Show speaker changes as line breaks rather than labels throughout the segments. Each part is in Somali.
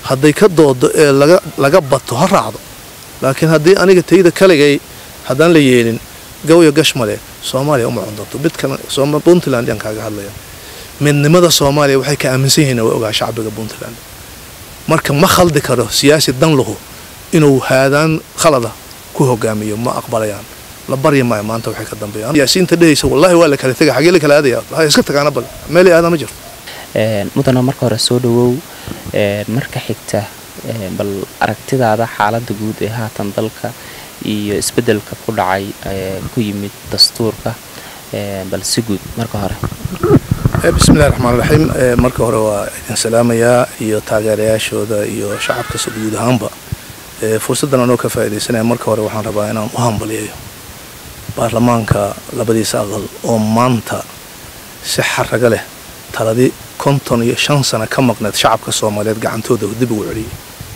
hadday ka doodo ee laga bato ha raacdo laakiin haddii aniga tayda kaligay haddaan la yeelin gawyo gashmale soomaaliya uma cundanto mid kale puntland yaan kaaga hadlaya midnimada soomaaliya waxay ka aaminsan yihiin way ogaa shacbiga puntland marka ma khaldi karo siyaasi danluhu inuu haadaan khalada ku hogaamiyo ma aqbalayaan la baryi maayo maanta waxay ka dambeeyaan siyaasiyiinta dhehaysa wallahi waa la kala tegay xagee la kala aadaya ha iska tagaana bal meel aada ma jirto
mudana marka hore soo dhawow marka xigta bal aragtidaada xaaladda guud ee haatan dalka iyo isbeddelka ku dhacay ku yimid dastuurka bal si guud marka hore
bismillahi raxmaan raxiim marka hore waa idin salaamayaa iyo taageerayaashooda iyo shacabka guud ahaanba fursaddan anoo ka faa'iidaysanaya marka hore waxaan rabaa inaan u hambaliyayo baarlamaanka labadiisa aqal oo maanta si xaraga leh taladii konton iyo shan sano ka maqneed shacabka soomaaliyeed gacantooda dib ugu celiyay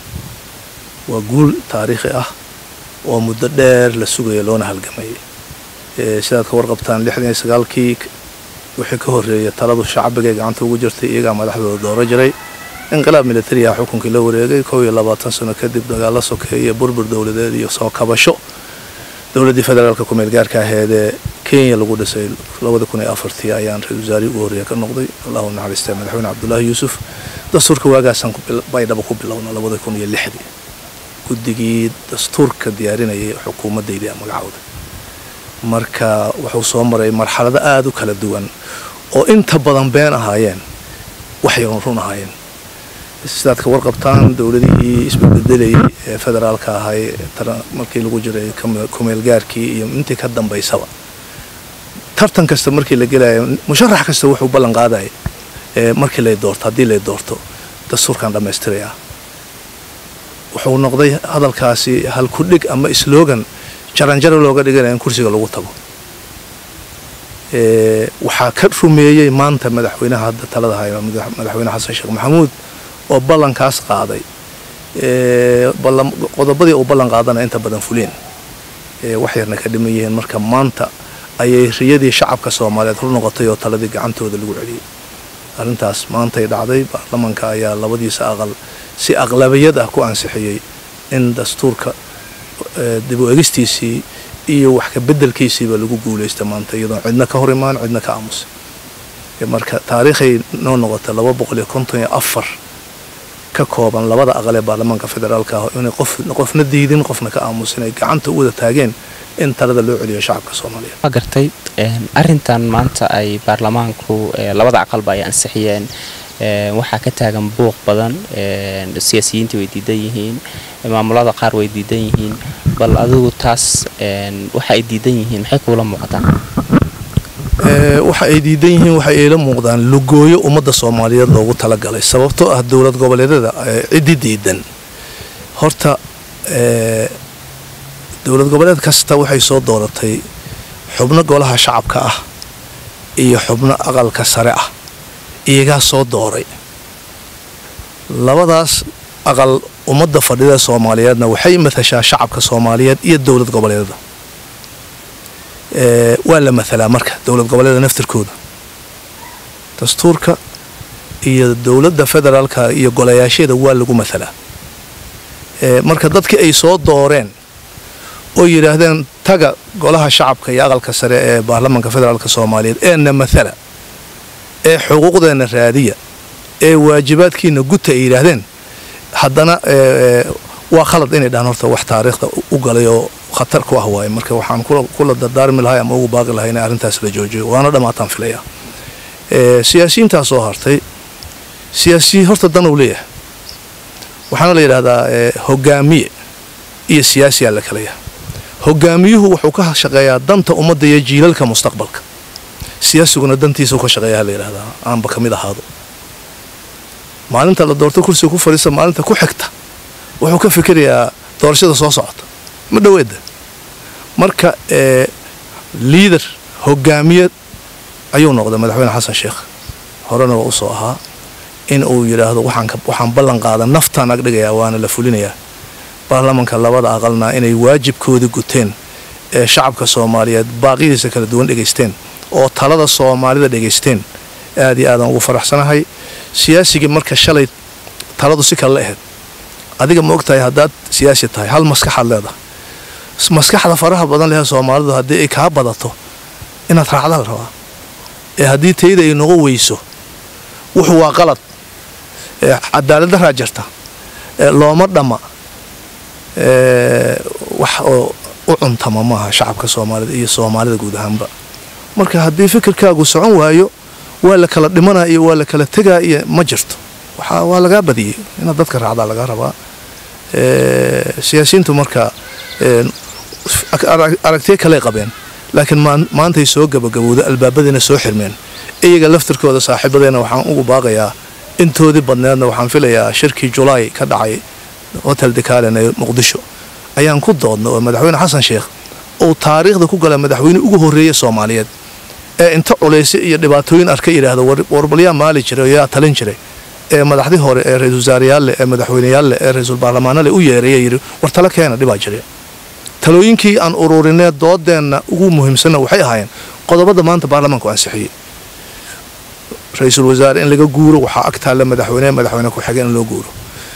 waa guul taariikhi ah oo muddo dheer la sugaya loona halgamayay sidaad ka warqabtaan lixdan iyo sagaalkii wixii ka horreeyay taladu shacbigay gacanta ugu jirtay iyagaa madaxdooda dooro jiray inqilaab militariya xukunkii la wareegay kow iyo labaatan sano kadib dagaalo sokeeye burbur dowladeed iyo soo kabasho dowladdii federaalka kumeel gaarka aheedee kenya lagu dhisay labada kun iyo afartii ayaan ra-isul wasaarihii ugu horreeya ka noqday allahu naxariistay madaxweyne cabdullaahi yuusuf dastuurka waagaasaan baydhaba ku bilowna labada kun iyo lixdii guddigii dastuurka diyaarinayay xukuumaddaydii magacooda marka wuxuu soo maray marxalado aada u kala duwan oo inta badan been ahaayeen waxyaron run ahaayeen sidaad ka warqabtaan dowladihii isbedbedelayay ee federaalka ahay markii lagu jiray kumeelgaarkii iyo intii ka dambaysaba tartan kasta markii la gelayo musharax kasta wuxuu ballan qaadaya markii lay doorto haddii lay doorto dastuurkan dhammaystirayaa wuxuu noqday hadalkaasi halkudhig ama slogan jaranjaro looga dhiganaya in kursiga lagu tago waxaa ka rumeeyey maanta madaxweynaha hadda talada haya madaxweyne xasan sheekh maxamuud oo ballankaas qaaday qodobadii uu ballan qaadana inta badan fuleen wax yarna ka dhiman yihiin marka maanta ayay riyadii shacabka soomaaliyeed hor noqotay oo taladii gacantooda lagu celiyey arrintaas maantay dhacday baarlamanka ayaa labadiisa aqal si aqlabiyad ah ku ansixiyey in dastuurka dib u egistiisii iyo wax ka bedelkiisiiba lagu guulaysta maanta iyadoon cidna ka hor imaan cidna ka aamusay marka taariikhay noo noqota laba boqol iyo konton iyo afar ka kooban labada aqal ee baarlamaanka federaalka ah inay qofna diidin qofna ka aamusin ay gacanta u wada taageen in talada loo celiyo shacabka soomaaliyeed
waa gartay arintan maanta ay baarlamaanku labada aqalba ay ansixiyeen waxaa ka taagan buuq badan siyaasiyiinta way diidan yihiin maamulada qaar way diidan yihiin bal adigu taas waxa ay diidan yihiin maxay kuula muuqataa
waxa ay diidan yihiin waxay ila muuqdaan lugooyo ummadda soomaaliyeed loogu talagalay sababtoo ah dowlad goboleedyada ciddi diidan horta dowlad goboleed kasta waxay soo dooratay xubno golaha shacabka ah iyo xubno aqalka sare ah iyagaa soo dooray labadaas aqal ummadda fadhida soomaaliyeedna waxay matashaa shacabka soomaaliyeed iyo dowlad goboleedyada waa la mathalaa marka dowlad goboleeda naftirkooda dastuurka iyo dowladda federaalka iyo golayaasheeda waa lagu mathalaa marka dadkii ay soo dooreen oo yidhaahdeen taga golaha shacabka iyo aqalka sare ee baarlamaanka federaalka soomaaliyeed eena mathala ee xuquuqdeena raadiya ee waajibaadkiina guta ay yidhaahdeen haddana waa khalad inay dhahaan horta wax taariikhda u galay oo khatar ku ah waaye marka waxaan kula dardaarmi lahay ama ugu baaqi lahay inay arrintaas la joojiyo waana dhammaataan filaya siyaasiyiintaa soo hartay siyaasiyi horta dan uu leeyahay waxaana la yidhahdaa hogaamiye iyo siyaasiyaa la kala yahay hogaamiyuhu wuxuu ka shaqeeyaa danta ummadda iyo jiilalka mustaqbalka siyaasiguna dantiisa ka shaqeeyaa la yidhahdaa aanba ka mid ahaado maalinta la doorto kursiga ku fadhiista maalinta ku xigta wuxuu ka fikirayaa doorashada soo socota ma dhoweeda marka liader hogaamiyad ayuu noqday madaxweyne xasan sheekh horena waa usoo ahaa in uu yidhaahdo waxaan ballan qaada naftaan agdhigayaa waana la fulinayaa baarlamanka labada aqalna inay waajibkoodii guteen ee shacabka soomaaliyeed baaqidiisa kala duwan dhegaysteen oo talada soomaalida dhegaysteen aad iyo aadaan ugu faraxsanahay siyaasigii marka shalay taladu si kale la ahayd adiga ma ogtahay haddaad siyaasi tahay hal maskaxaad leedahay maskaxda faraha badan leh soomaalidu haddii ay kaa badato inaad raacda la rabaa ee haddii tayda ay noqo weyso wuxuu waa qalad cadaalad daraa jirta looma dhamma wax oo u cuntama maaha shacabka soomaalida iyo soomaalida guud ahaanba marka haddii fikirkaagu socon waayo waa la kala dhimanaa iyo waa la kala tegaa iyo ma jirto waa lagaa badiyey inaad dadka raacdaa lagaa rabaa siyaasiyiintu marka aragtiyo kaley qabeen laakiin maantay soo gabagabowda albaabadiina soo xirmeen iyaga laftirkooda saaxiibadeena waxaan ugu baaqayaa intoodii badneedna waxaan filayaa shirkii julaay ka dhacay hotel dekaalen ee muqdisho ayaan ku doodna oo madaxweyne xasan sheekh uu taariikhda ku gala madaxweyne ugu horreeya soomaaliyeed ee inta culaysyo iyo dhibaatooyin arka yidhaahdo warbalyaa maali jiray oo yaa talin jiray ee madaxdii hore ee ra-isul wasaareyaalle ee madaxweyneyaalleh ee ra-iisul baarlamaanale u yeeraya yidhi war tala keena dhibaa jiray talooyinkii aan ururinee doodeenna ugu muhiimsanna waxay ahaayeen qodobada maanta baarlamaanku ansixiyey ra-iisul wasaare in laga guuro waxaa ag taalla madaxweyne madaxweyne ku-xigeen in loo guuro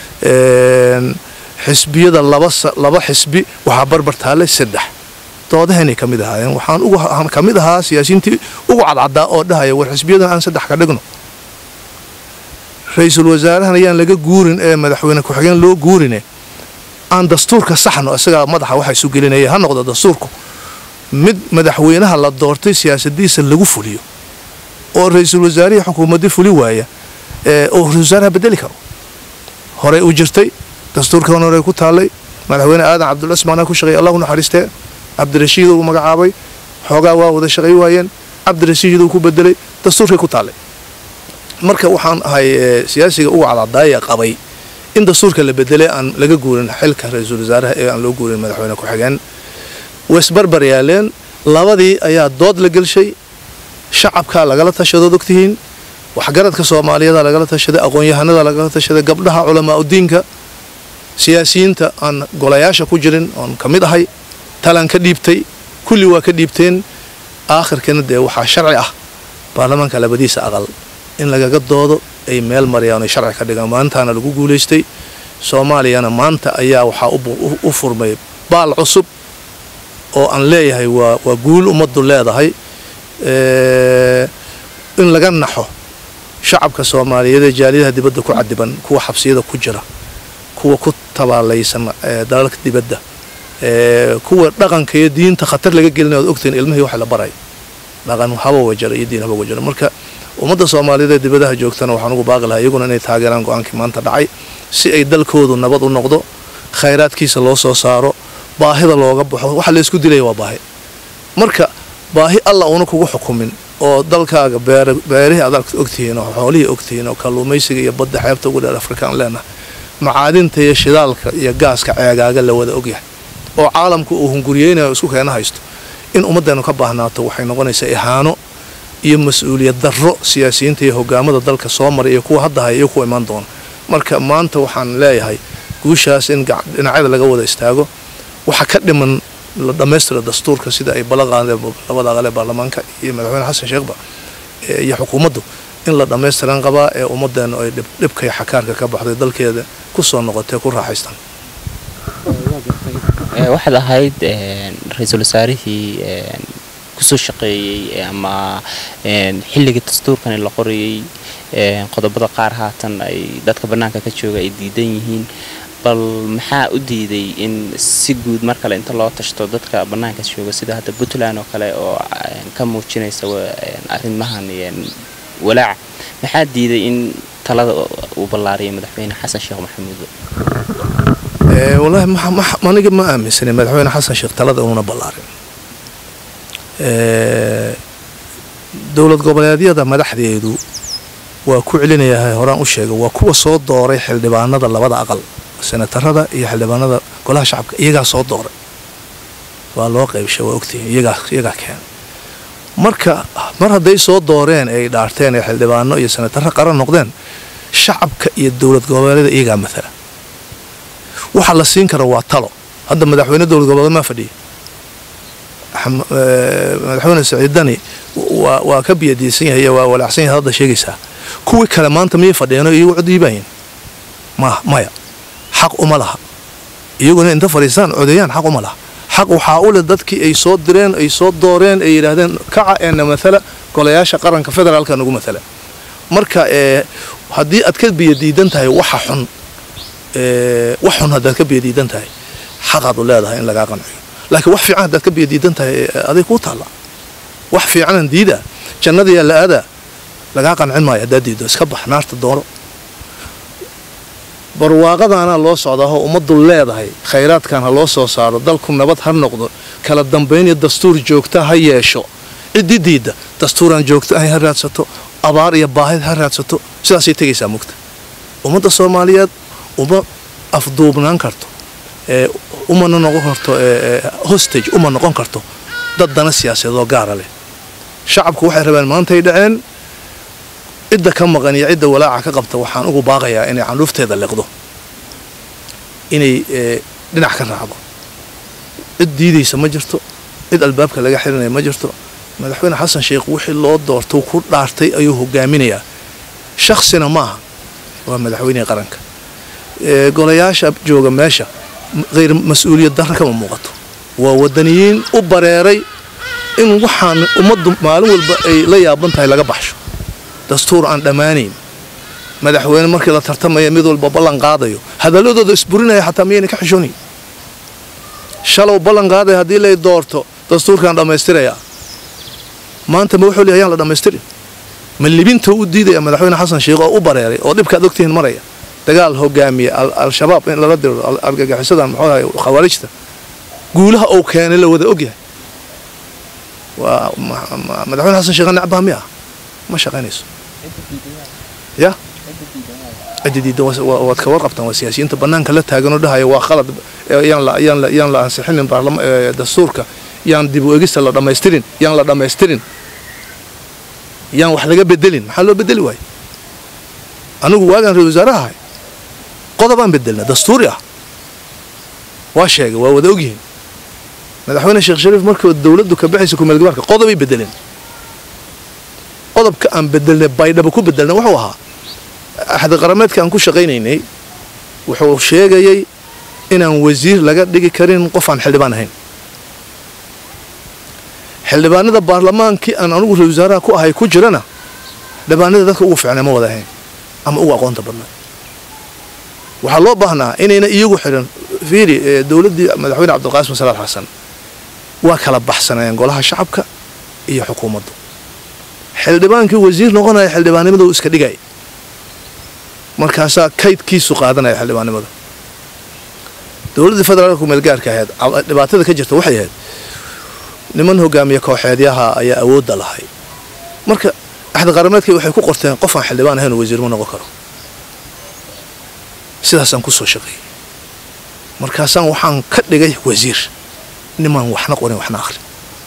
xisbiyada laba xisbi waxaa barbar taallay saddex doodahaynay ka mid ahaayeen waxaan ka mid ahaa siyaasiyiintii ugu cadcadaa oo dhahaya war xisbiyadan aan saddex ka dhigno ra-iisul wasaarahan ayaan laga guurin ee madaxweyne ku-xigeen loo guurine aan dastuurka saxno isagaa madaxa waxa isu gelinaya ha noqdo dastuurku mid madaxweynaha la doortay siyaasadiisa lagu fuliyo oo ra-iisul wasaarihii xukuumaddii fuli waaya oo ra-isul wasaaraha bedeli karo horey u jirtay dastuurkan horey ku taallay madaxweyne aadan cabdulasmaana ku shaqeeyay allahu naxariistee cabdirashiid uu magacaabay xoogaa waa wada shaqay waayeen cabdirashiid uu ku bedelay dastuurkay ku taallay marka waxaan ahay siyaasiga uga cadcadaaya qabay in dastuurka la bedelay aan laga guurin xilka ra-iisul wasaaraha ee aan loo guurin madaxweyne ku-xigeen waisbarbar yaaleen labadii ayaa dood la gelshay shacabkaa lagala tashadood ogtihiin waxgaradka soomaaliyada lagala tashaday aqoon-yahanada lagala tashaday gabdhaha culamaa udiinka siyaasiyiinta aan golayaasha ku jirin oon ka mid ahay talaan ka dhiibtay kulli waa ka dhiibteen aakhirkana dee waxaa sharci ah baarlamaanka labadiisa aqal in lagaga doodo ay meel marayaan oy sharci ka dhigaan maantaana lagu guulaystay soomaaliyana maanta ayaa waxaa u furmay baal cusub oo aan leeyahay waa waa guul ummaddu leedahay in laga naxo shacabka soomaaliyeed ee jaaliyadaha dibadda ku cadiban kuwa xabsiyada ku jira kuwa ku tabaalaysan dalalka dibadda kuwa dhaqanka iyo diinta khatar laga gelina oad ogtahin ilmihii waxa la baray dhaqan haba wajara iyo diin haba wajara marka ummadda soomaaliyeed ee dibadaha joogtana waxaan ugu baaqi lahaa iyaguna inay taageeraan go-aankii maanta dhacay si ay dalkoodu nabad u noqdo khayraadkiisa loo soo saaro baahida looga baxo waxa laysku dilaya waa baahi marka baahi alla una kugu xukumin oo dalkaaga beerihii aad ogtihiin oo xoolihii ogtihiin oo kalluumaysiga iyo badda xeebta ugu dheer afrikaan leenahay macaadinta iyo shidaalka iyo gaaska ceegaaga la wada ogyahay oo caalamku uu hunguriyeynayo isku keena haysto in ummaddeenu ka baahnaato waxay noqonaysaa ihaano iyo mas-uuliyad darro siyaasiyiinta iyo hogaamada dalka soo maray iyo kuwa hadda haya iyo kuwa imaan doona marka maanta waxaan leeyahay guushaas in dhinacyada laga wada istaago waxa ka dhiman la dhammaystira dastuurka sida ay balaqaadeen labada aqal ee baarlamaanka iyo madaxweyne xasan sheekhba iyo xukuumaddu in la dhammaystiran qabaa ee ummaddeenu ay dhibka iyo xakaarka ka baxday dalkeeda ku soo noqotee ku raaxaystaan
waxaad ahayd ra-iisul wasaarihii kusoo shaqeeyey ama xilligii dastuurkani la qorayey qodobada qaar haatan ay dadka bannaanka ka jooga ay diidan yihiin bal maxaa u diiday in si guud mar kale inta loo tashto dadka bannaanka jooga sida hadda puntland oo kale oo ka muujinaysa arrimahan walaaca maxaa diiday in talada uu ballaariyay madaxweyne xasan sheekh maxamuud
wallaahi aniga ma aaminsanay madaxweyne xasan sheekh talada inuuna ballaarin dowlad goboleedyada madaxdeedu waa ku celinayahay horaan u sheegay waa kuwa soo dooray xildhibaanada labada aqal senatarada iyo xildhibaanada golaha shacabka iyagaa soo dooray waa loo qaybshay waa ogtihiin iyagaa keena marka mar hadday soo dooreen ay dhaarteen ee xildhibaano iyo senataro qaran noqdeen shacabka iyo dowlad goboleedyada iyagaa matala waxa la siin kara waa talo hadda madaxweyne dowlad goboleed maa fadhiya madaxweyne saciidani waa ka biyadiisan yahay waa walaacsan yahay hadda sheegaysaa kuwii kale maanta miyay fadhiyeen oo iyagu cod iibaayeen ma maya xaq uma laha iyaguna inta fadhiistaan codeeyaan xaq uma laha xaq waxaa u leh dadkii ay soo direen ay soo dooreen ay yidhaahdeen kaca eena matala golayaasha qaranka federaalka nagu matala marka haddii aad ka biyadiidan tahay waxa xun wax xun haddaad ka biyadiidan tahay xaqaad u leedahay in lagaa qanciyo laakiin wax fiican haddaad ka biyadiidan tahay aday kuu taalla wax fiicanan diida jannadayaa la aadaa lagaa qancin maayo haddaad diido iska bax naarta dooro barwaaqadaana loo socdaahoo ummaddu leedahay khayraadkan ha loo soo saaro dalku nabad ha noqdo kala dambayn iyo dastuur joogta ha yeesho ciddii diidda dastuuraan joogta ahay ha raadsato abaar iyo baahid ha raadsato sidaasay tegaysaa mugta ummadda soomaaliyeed uma afduubnaan karto umana noqon karto hostage uma noqon karto dad dana siyaasadeed oo gaara leh shacabku waxay rabeen maantay dhaceen cidda ka maqan iyo cidda walaaca ka qabta waxaan ugu baaqayaa inay candhuufteeda liqdo inay dhinac ka raacdo cid diidaysa ma jirto cid albaabka laga xirinaya ma jirto madaxweyne xasan sheekh wixii loo doorto ku dhaartay ayuu hogaaminayaa shaksina ma aha waa madaxweynihii qaranka golayaasha jooga meesha hayr mas-uuliyad darra kama muuqato waa wadaniyiin u bareeray in waxaan ummaddu maalin walba ay la yaaban tahay laga baxsho dastuur aan dhammaanayn madaxweyne markii la tartamaya mid walba ballan qaadayo hadalladooda isburinaya xataa miyayna ka xishoonayn shalow ballan qaadaya haddii lay doorto dastuurkaan dhammaystirayaa maanta ma wuxuu leeyahay yaan la dhammaystirin ma libinta u diidaya madaxweyne xasan sheekh oo u bareeray oo dhibkaad ogtihiin maraya dagaal hogaamiya al-shabaab in lala diro argagixisadan muxuu ahay khawaarijta guulaha uu keenay la wada ogyahay waa madaxweyne xasan sheekh necbaa miya ma shaqaynayso ya ciddi diidan waad ka warqabtaan waa siyaasiyiinta bannaanka la taaganoo dhahaya waa khalad yaan la ansixinin dastuurka yaan dib u egista la dhammaystirin yaan la dhammaystirin yaan wax laga bedelin maxaa loo bedeli waayo anigu waagaan ra-isul wasaaraha ahay qodobaan bedelna dastuuri ah waa sheegay waa wada ogyihiin madaxweyne sheekh shariif markii dowladdu ka baxaysa kumeelgabaarka qodobay bedeleen qodobka aan bedelnay baydhaba ku bedelnay wuxuu ahaa axdi qarameedka aan ku shaqaynaynay wuxuu sheegayay inaan wasiir laga dhigi karin qof aan xildhibaan ahayn xildhibaanada baarlamaankii aan anugu ra-isul wasaaraha ku ahay ku jirana dhibaanada dadka ugu fiicnay ma wada ahayn ama ugu aqoonta badnay waxaa loo baahnaa inayna iyagu xidhan fiiri dowladdii madaxweyne cabdilqaasim salaad xasan waa kala baxsanayeen golaha shacabka iyo xukuumaddu xildhibaankii wasiir noqonaya xildhibaannimada uu iska dhigay markaasaa kaydkiisu qaadanaya xildhibaannimada dowladdii federaalka kumeelgaarka ahayd dhibaatada ka jirta waxay ahayd niman hogaamiye kooxeedyaha ayaa awoodda lahay marka axdi qarameedkii waxay ku qorteen qof aan xildhibaan ahayn oo wasiir ma noqon karo sidaasaan ku soo shaqeeyey markaasaan waxaan ka dhigay wasiir nimaan waxna qorin waxna akhrin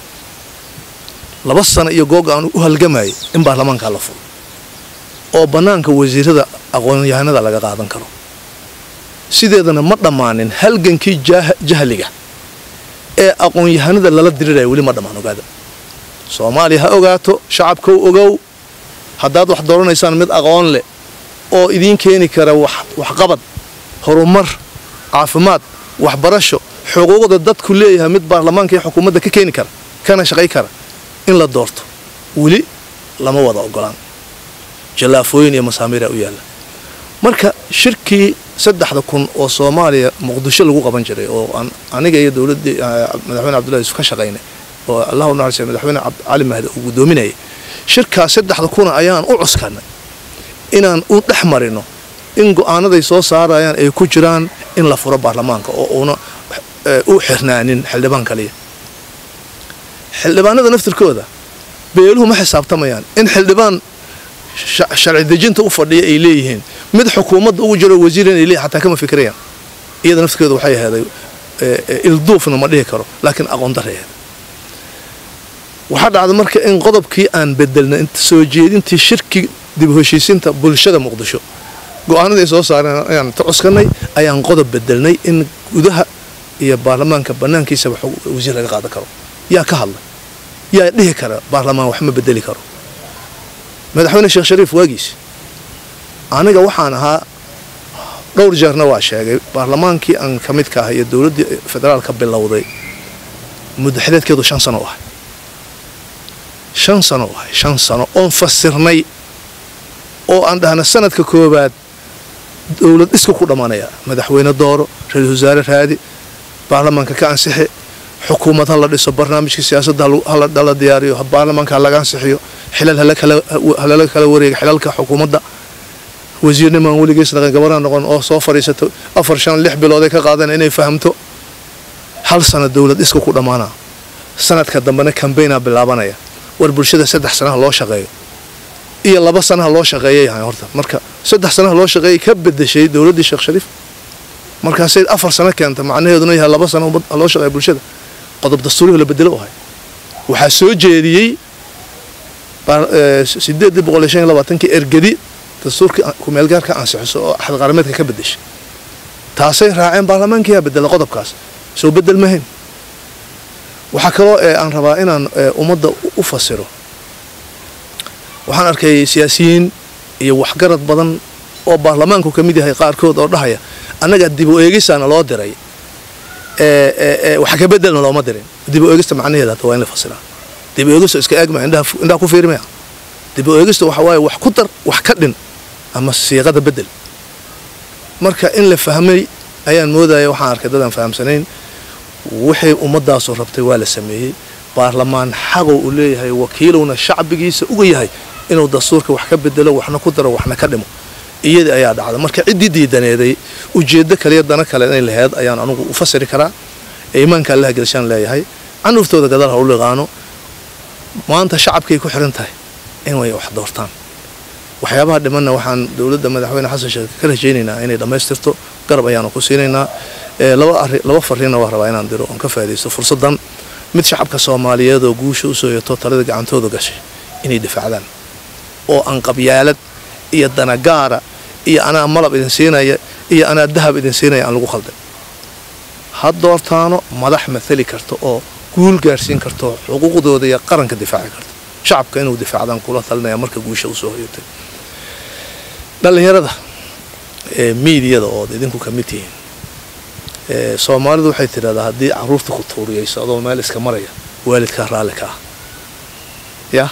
laba sano iyo googa aan u halgamayay in baarlamaankaa la furo oo bannaanka wasiirada aqoonyahanada laga qaadan karo sideedana ma dhammaanin halgankii jahliga ee aqoon-yahanada lala diriraya weli ma dhammaan ogaada soomaaliya ha ogaato shacabkow ogow haddaad wax dooranaysaan mid aqoon leh oo idiin keeni kara waxqabad horumar caafimaad waxbarasho xuquuqda dadku leeyahay mid baarlamaanka iyo xukuumadda ka keeni kara kana shaqay kara in la doorto weli lama wada ogolaan jallaafooyin iyo masaamiira u yaalla marka shirkii saddexda kun oo soomaaliya muqdisho lagu qaban jiray oo aan aniga iyo dowladdii madaxweyne cabdullahi yusuf ka shaqaynay oo allah u naxariisay madaxweyne cali mahdi uu guddoominayay shirkaas saddexda kuna ayaan u cuskanay inaan u dhex marino in go-aanaday soo saarayaan ay ku jiraan in la furo baarlamaanka oo uuna u xirnaanin xildhibaan kaliya xildhibaanada naftirkooda beeluhu ma xisaabtamayaan in xildhibaan sharci dejinta u fadhiya ay leeyihiin mid xukuumadda ugu jiro wasiir inay leeyihin xataa kama fikirayaan iyada naftirkeeda waxay aheeday ilduufna ma dhihi karo laakiin aqoon dareeed waxaa dhacda marka in qodobkii aan bedelnay inta soo jeedintii shirki dib u heshiisinta bulshada muqdisho go-aanaday soo saareen ayaan ta cuskanay ayaan qodob bedelnay in gudaha iyo baarlamaanka bannaankiisaba wasiir laga qaadan karo yaa ka hadlay yaa dhihi kara baarlamaan wax ma bedeli karo madaxweyne sheekh shariif waagiis aniga waxaan ahaa dhowr jeerna waa sheegay baarlamaankii aan ka midka ah iyo dowladdii federaalka bilowday muddaxideedkeedu shan sano u ahay shan sano u ahay shan sano oon fasirnay oo aan dhahna sanadka koowaad dowlad iska ku dhammaanaya madaxweyne dooro ra-iisul wasaare raadi baarlamaanka ka ansixi xukuumad ha la dhiso barnaamijka siyaasadda hala diyaariyo baarlamaanka ha laga ansixiyo xilal halala kala wareega xilalka xukuumadda wasiirnimaan weligiis dhaqan gabarha noqon oo soo fadhiisato afar shan lix bilood ay ka qaadeen inay fahamto hal sana dowlad iska ku dhammaana sanadka dambena kambaynaa bilaabanaya war bulshada saddex sanaha loo shaqeeyo iyo laba sanaha loo shaqeeyay yahay horta marka saddex sanaha loo shaqeeyay ka bedeshay dowladdii sheekh shariif markaasay afar sano keenta macnaheeduna yahay laba sano loo shaqeeya bulshada qodob dastuuriga la bedelo u hay waxaa soo jeediyey sideedii boqol iyo shan iyo labaatankii ergedi dastuurkii kumeelgaarka ansixiso oo axad qaarameedka ka bedeshay taasay raaceen baarlamaankiyaa bedela qodobkaas soo bedel mahayn waxaa kaloo aan rabaa inaan ummadda u fasiro waxaan arkay siyaasiyiin iyo waxgarad badan oo baarlamaanku ka mid yahay qaarkood oo dhahaya annaga dib u eegisaana loo diray wax ka bedelna looma dirin dib u eegista macnaheeda hata waa in la fasiraa dib u eegista iska eegma indhaha ku fiirmaya dib u eegista waxa waaye wax ku dar wax ka dhin ama siiqada bedel marka in la fahmay ayaan moodaya waxaan arkay dadaan fahamsanayn wixii ummadaasu rabtay waa la sameeyey baarlamaan xaqow uu leeyahay wakiilowna shacbigiisa uga yahay inuu dastuurka wax ka bedelo waxna ku daro waxna ka dhimo iyadii ayaa dhacda marka ciddii diidaneeday ujeeddo kaliya dana kale inay laheyd ayaan anugu u fasiri karaa ee iimaanka allaha gelshaan leeyahay canuurtooda gadaal ha u liqaano maanta shacabkay ku xiran tahay inay wax doortaan waxyaabaha dhimanna waxaan dowladda madaxweyne xasan sheekh ka rajaynaynaa inay dhammaystirto garab ayaanu ku siinaynaa laba fariinna waa rabaa inaan diro oon ka faa'idaysto fursaddan mid shacabka soomaaliyeed oo guusha usoo yato talada gacantooda gashay inay difaacdaan oo aan qabyaalad iyo danagaara iyo anaa malab idin siinaya iyo anaa dahab idin siinaya aan lagu khaldan ha doortaano madax mathali karta oo guul gaarsiin karto xuquuqdooda iyo qaranka difaaci karta shacabka inuu difaacdaan kula talinaya marka guusha usoo hoyatay dhallinyarada ee miidiyada ood idinku ka mid tihiin soomaalidu waxay tidhahdaa haddii caruurta ku tuuriyayso adoo meel iska maraya waalidkaa raalli ka ah yah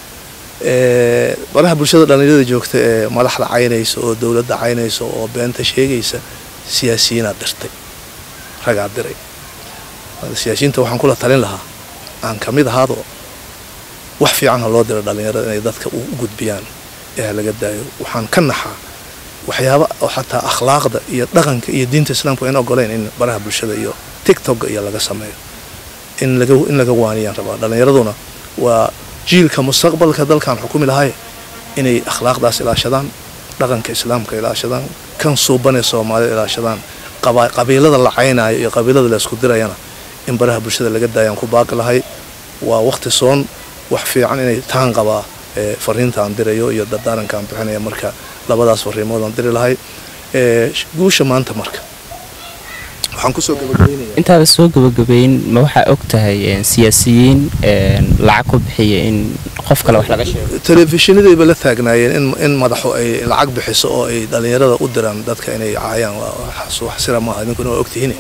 baraha bulshada dhallinyarada joogta ee madaxda caynaysa oo dowladda caynaysa oo beenta sheegaysa siyaasiyiinaad dirtay ragaa diray siyaasiyiinta waxaan kula talin lahaa aan ka mid ahaado wax fiican ha loo diro dhallinyarada inay dadka u gudbiyaan ee ha laga daayo waxaan ka naxaa waxyaaba oo xataa akhlaaqda iyo dhaqanka iyo diinta islaamka in ogoleyn in baraha bulshada iyo tictokga iyo laga sameeyo in laga in laga waaniyaan rabaa dhallinyaraduna waa jiilka mustaqbalka dalkan xukumi lahay inay akhlaaqdaas ilaashadaan dhaqanka islaamka ilaashadaan kan suubanee soomaalida ilaashadaan qabiilada la caynaayo iyo qabiilada la isku dirayana in baraha bulshada laga daayaan ku baaqi lahay waa waqti soon wax fiican inay taan qabaa fariinta aan dirayo iyo dardaaranka aan bixinaya marka labadaas fariimood aan diri lahay guusha maanta marka waxaan kusoo gabagabeynaya
intaada soo gabagabeyn ma waxaa og tahay siyaasiyiin lacag ku bixiya in qof kale wax laga sheego
telefishinadayba la taagnaayeen in in madaxu ay lacag bixiso oo ay dhallinyarada u diraan dadka inay caayaan wax sira maaha idinkuna waa ogtihiin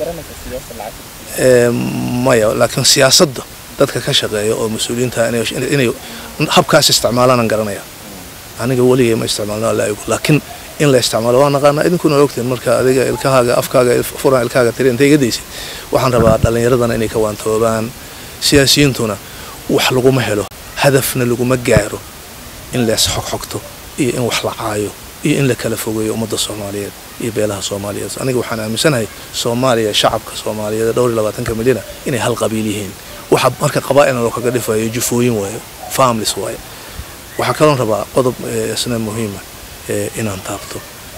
maya laakiin siyaasadda dadka ka shaqeeya oo mas-uuliyiinta inay habkaas isticmaalaan garanaya aniga weligay ma isticmaalno alla igu laakiin in la isticmaalo waa naqaanaa idinkuna waa ogtiin marka adiga ilkahaaga afkaaga furan ilkaaga tiri intay iga daysid waxaan rabaa dhallinyaradana inay ka waantoobaan siyaasiyiintuna wax laguma helo hadafna laguma gaaro in lees xogxogto iyo in wax la caayo iyo in la kala fogeeyo ummadda soomaaliyeed iyo beelaha soomaaliyeed aniga waxaan aaminsanahay soomaaliya shacabka soomaaliyeed dhowr iyo labaatanka milyana inay hal qabiil yihiin waxa marka qabaa'ilna loo kaga dhifayo jufooyin waayo families waayo waxaa kaloon rabaa qodob isna muhiima inaan taabto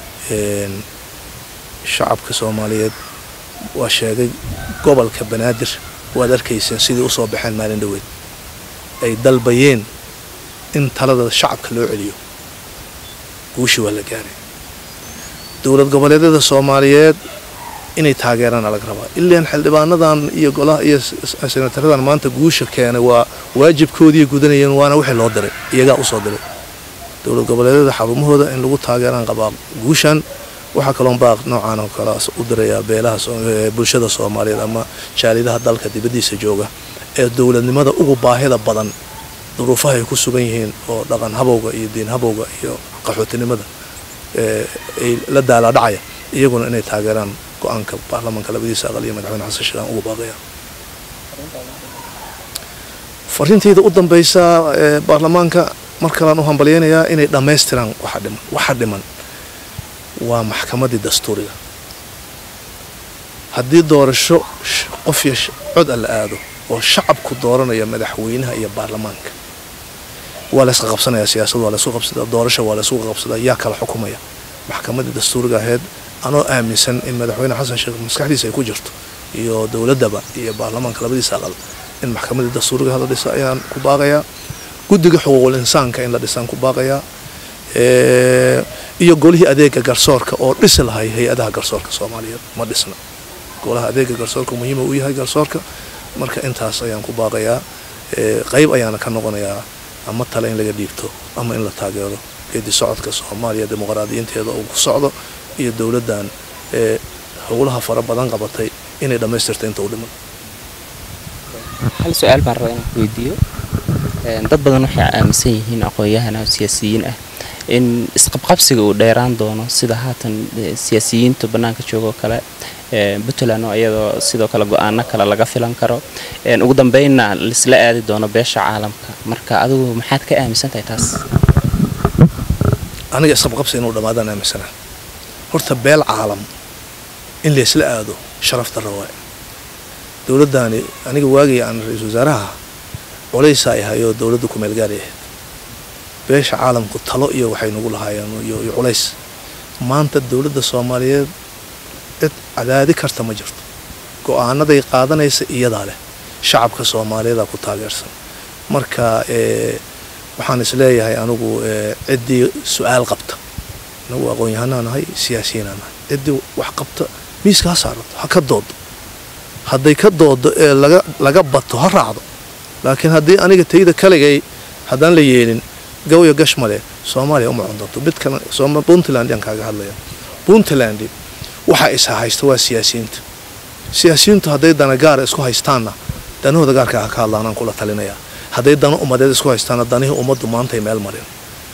shacabka soomaaliyeed waa sheegay gobolka banaadir waad arkayseen sidii usoo baxeen maalin dhoweed ay dalbayeen in talada shacabka loo celiyo guushi waa la gaaray dowlad goboleedyada soomaaliyeed inay taageeraan alag rabaa ilaan xildhibaanadan iyo golaha iyo senataradan maanta guusha keenay waa waajibkoodii gudanayeen waana wixii loo diray iyagaa usoo diray dowlad goboleedyada xarumahooda in lagu taageeraan qabaa guushan waxaa kaloon baaq noocaan oo kale u dirayaa beelaha bulshada soomaaliyeed ama jaalidaha dalka dibaddiisa jooga ee dowladnimada ugu baahida badan duruufaha ay ku sugan yihiin oo dhaqan habowga iyo diin habowga iyo qaxootinimada ay la daalaadhacaya iyaguna inay taageeraan go-aanka baarlamaanka labadiisa aqal iyo madaxweyne xasan sheekh aan ugu baaqaya fariintayda u dambaysa baarlamaanka mar kalean u hambalyaynayaa inay dhammaystiraan waxa dhiman waxa dhiman waa maxkamaddii dastuuriga haddii doorasho qof iyo cod a la aado oo shacabku dooranaya madaxweynaha iyo baarlamaanka waa laysqa qabsanaya siyaasad waa laysku qabsadaa doorasho waa laysku qabsadaa yaa kala xukumaya maxkamaddii dastuuriga ahayd anoo aaminsan in madaxweyne xasan sheekh maskaxdiisa ay ku jirto iyo dowladdaba iyo baarlamaanka labadiisa aqal in maxkamaddii dastuuriga la dhisa ayaan ku baaqayaa guddiga xuquuqul insaanka in la dhisaan ku baaqayaa iyo golihii adeega garsoorka oo dhisi lahay hay-adaha garsoorka soomaaliyeed ma dhisna golaha adeega garsoorka muhiima u yahay garsoorka marka intaas ayaan ku baaqayaa qayb ayaana ka noqonayaa ama tale in laga dhiibto ama in la taageero geedi socodka soomaaliya dimuqraadiyiinteeda uu ku socdo iyo dowladdan ee howlaha fara badan qabatay inay dhammaystirta inta u dhiman
hal su-aal baan rabaa inaan ku weydiiyo dad badan waxay aaminsan yihiin aqoon-yahan ah siyaasiyiin ah in isqabqabsiga uu dheeraan doono sida haatan siyaasiyiinta bannaanka joogoo kale puntland oo iyadoo sidoo kale go-aano kale laga filan karo ugu dambeynna laisla aadi doono beesha caalamka marka adigu maxaad ka aaminsan tahay taas
aniga isqabqabsi inuu dhammaadaan aaminsana horta beel caalam in laysla aado sharaf darra waay dowladdaani aniga waagii aan ra-iisul wasaaraha culaysaa ahayoo dowladda kumeel gaari ahayd beesha caalamku talo iyo waxay nagu lahaayeen iyo culays maanta dowladda soomaaliyeed cid cadaadi karta ma jirto go-aanaday qaadanaysa iyadaa leh shacabka soomaaliyeeda ku taageersan marka waxaan isleeyahay anigu ciddii su-aal qabta anagu aqoon-yahanaa nahay siyaasiyiinaa nahay ciddii wax qabta miiska ha saarato ha ka doodo hadday ka doodo ee laga bato ha raacdo laakiin haddii aniga tayda kaligay haddaan la yeelin gawya gashmale soomaaliya uma cundanto midkan puntland yaan kaaga hadlaya puntland waxa isa haysta waa siyaasiyiinta siyaasiyiintu hadday dana gaara isku haystaanna danahooda gaarka ha ka hadlaanaan kula talinaya hadday dano ummadeed isku haystaanna danihii ummaddu maantay meel marin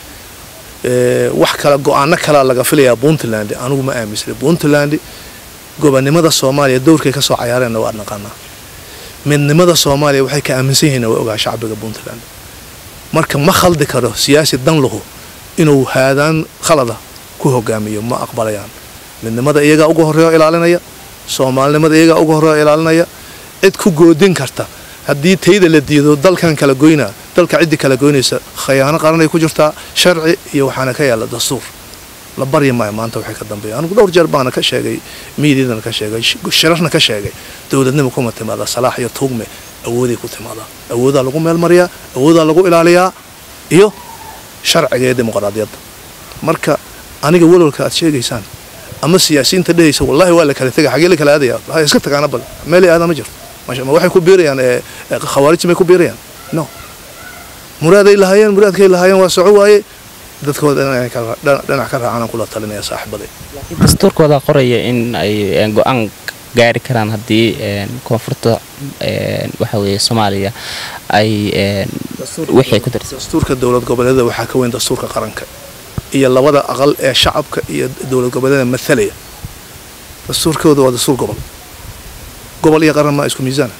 wax kale go-aano kalea laga filayaa puntland anigu ma aaminsana puntland gobonnimada soomaaliya dowrkay kasoo cayaareenna waa naqaanaa midnimada soomaaliya waxay ka aaminsan yihiin waa ogaa shacbiga puntland marka ma khaldi karo siyaasi dan lahu inuu haadaan khalada ku hogaamiyo ma aqbalayaan midnimada iyagaa uga horreeyo ilaalinaya soomaalinimada iyagaa uga horreeyo ilaalinaya cid ku goodin karta haddii tayda la diido dalkan kala goynaa dalka ciddii kala goynaysa khayaano qaranay ku jirtaa sharci iyo waxaana ka yaalla dastuur la baryi maayo maanta waxay ka dambeeya anigu dhowr jeer baana ka sheegay miidiadana ka sheegay shirarna ka sheegay dowladnima kuma timaada salaax iyo tuugme awooday ku timaadaa awoodaa lagu meelmariyaa awoodaa lagu ilaaliyaa iyo sharciga iyo dimuqraadiyadda marka aniga walwalka aad sheegaysaan ama siyaasiyiinta dhehaysa wallahi waa la kala tega xagee la kala aadaya ha iska tagaana bal meelay aadaan ma jirto ma waxay ku biirayaan khawaarijti may ku biirayaan no muraaday lahaayeen muraadkay lahaayeen waa soco waaye dadkooda dhinac ka raacaan kula talinaya saaxiibaday
dastuurkooda qoraya in ay go-aan gaari karaan haddii koonfurta waxa weeye soomaaliya ay wixii ku darsan
dastuurka dowlad goboleeda waxaa ka weyn dastuurka qaranka iyo labada aqal ee shacabka iyo dowlad goboleeda mathalaya dastuurkooda waa dastuur gobol gobol iyo qaran maa isku miisaana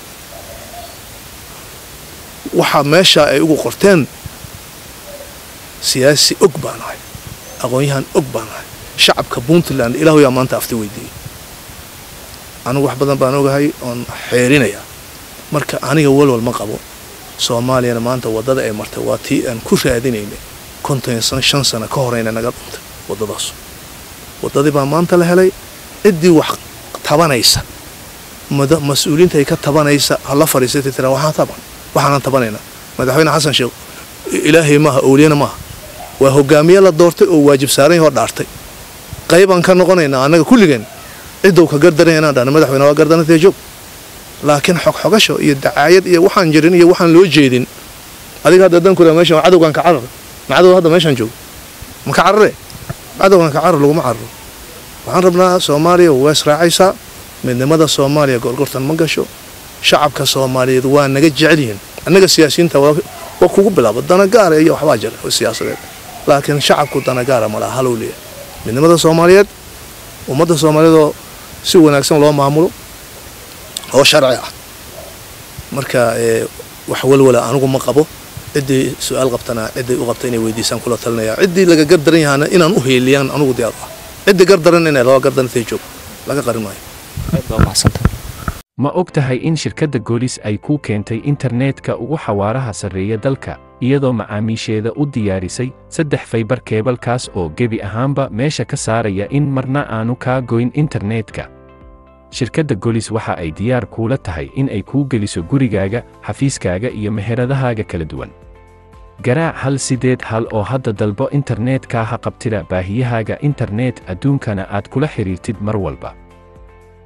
waxaa meeshaa ay ugu qorteen siyaasi og baan ahay aqoon-yahan og baan ahay shacabka puntland ilaahu yaa maanta afti weydiiyey anigu wax badan baan ogahay oon xeerinayaa marka aniga walwal ma qabo soomaaliyana maanta waddada ay martay waa tii aan ku raadinaynay konton shan sano ka horeyna naga dhuntay waddadaas waddadii baa maanta la helay ciddii wax tabanaysa mas-uuliinta ay ka tabanaysa hala fadhiisatay tiraa waxaan taban waxaanan tabanaynaa madaxweyne xasan sheekh ilaahay maaha owliyana maaha waa hogaamiye la doortay oo waajib saaran yahoo dhaartay qaybaan ka noqonaynaa annaga kulligeen cidow ka gardaran inaan dhahno madaxweyne waa gardanatee joog laakiin xogxogasho iyo dacaayad iyo waxaan jirin iyo waxaan loo jeedin adiga hadda dankula meeshan cadowgan ka carar ma cadow hadda meeshaan joogo ma ka carare cadowgan ka carar laguma cararo waxaan rabnaa soomaaliya waa israacaysaa midnimada soomaaliya gorgortan ma gasho shacabka soomaaliyeed waa naga jecel yihiin annaga siyaasiyiinta waa kugu bilaabo danagaara iyo waxbaa jira oo siyaasadeed laakiin shacabku danagaara malaha halow leeyahay midnimada soomaaliyeed ummadda soomaaliyeed oo si wanaagsan loo maamulo oo sharci ah marka wax walwala anigu ma qabo ciddii su-aal qabtana ciday u qabta inay weydiisaan kula talinaya ciddii laga gardaran yahaana inaan u heeliyaan anugu diyaar u ah ciddii gardaran inay laba gardarantay joog laga qarin maayo
ma og tahay in shirkadda goolis ay kuu keentay internetka ugu xawaaraha sarreeya dalka iyadoo macaamiisheeda u diyaarisay saddex faybar keebalkaas oo gebi ahaanba meesha ka saaraya in marna aanu kaa goyn internetka shirkadda golis waxa ay diyaar kuula tahay in ay kuu geliso gurigaaga xafiiskaaga iyo meheradahaaga kala duwan garaac hal sideed hal oo hadda dalbo internetka ha qabtida baahiyahaaga internet adduunkana aad kula xidhiirtid mar walba